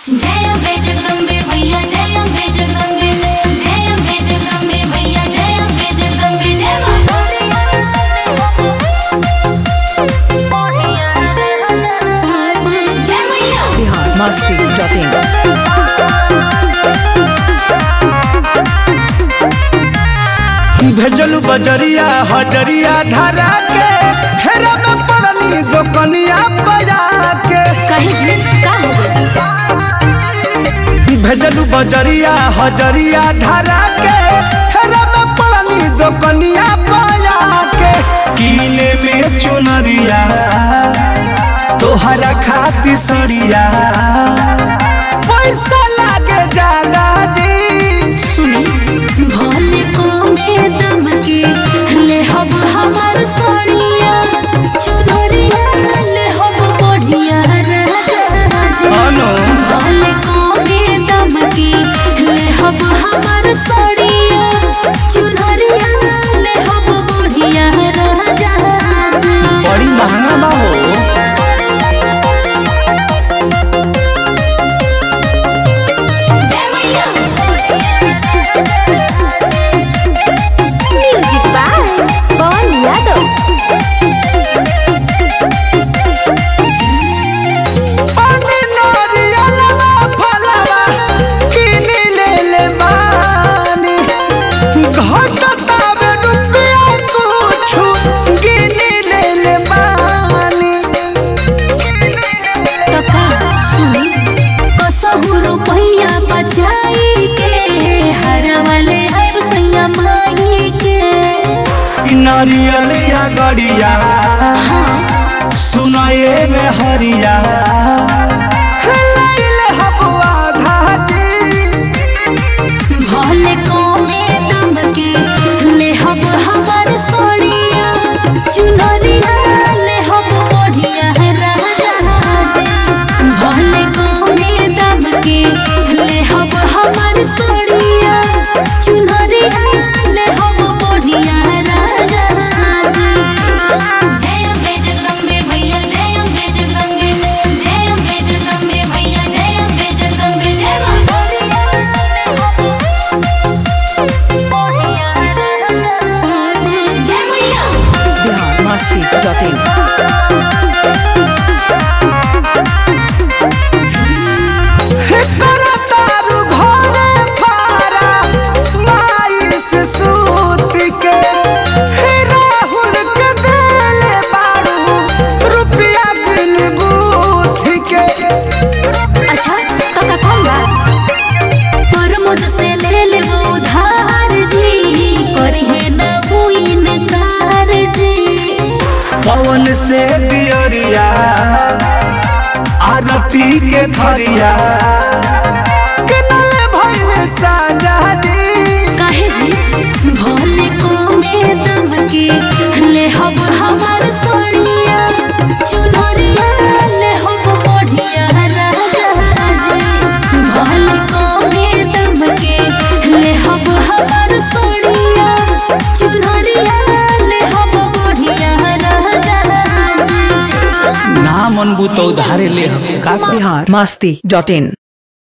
जय अम्बे जगदम्बे भैया जय अम्बे जगदम्बे जय अम्बे जगदम्बे भैया जय अम्बे जगदम्बे जय मां जय मैया बिहार मस्ती डॉट इन भेजलू बजरिया हजरिया धरा के हेरा में पड़नी दोकनिया बजा के कहे जी का हो गई भेजलू बजरिया हजरिया धरा के हेरा में पड़नी दोकनिया बजा के कीले में चुनरिया तोहरा खाती सरिया पैसा लागे जाला जी सुनी भोले को में दम के ले हब हमार सोनिया चुनरिया ले हब बढ़िया राजा अनो भोले को में दम के ले हब हमार सोनिया चुनरिया ले हब बढ़िया राजा बड़ी महंगा बा हो जय मैया म्यूजिक बाय पवन यादव पानी नारियलवा फलवा किनी ले ले बानी घटतावे रुपया कुछु गिनी ले ले बानी कका सुनी कसहु रुपैया बचाई के हरा वाले आइब सैया माई के ई नारियलिया गड़िया सुनाए में हरिया लैले हबुआ धाजी भले कोमे दम के ले हब हमार सोनिया चुनरिया ले हब बढ़िया राजा भले कोमे दम के ले हब हमार सोनिया चुनरिया ले हब बढ़िया राजा जय अम्बे जगदम्बे भैया जय अम्बे जगदम्बे जय अम्बे जगदम्बे भैया जय अम्बे जगदम्बे जय मां जय मैया बिहार मस्ती डॉट इन करतारू घरे फारा माई से सूत के हे राहुल के देले बारू रुपया बिन बूथ के अच्छा काका कौन बा प्रमोद से ले ले वो उधार जी करी है ना वो इनकार जी पवन से दियरिया आरती के धरिया किनले भइले साजा जी काहे जी भोले को में दम के ले हब हमार सोनिया चुनरिया ले हब बढ़िया राजा जी भोले को में दम के ले हब हमार सोनिया चुनरिया ले हब बढ़िया राजा जी ना मन बुतो धारे ले हम का बिहार मस्ती डॉट इन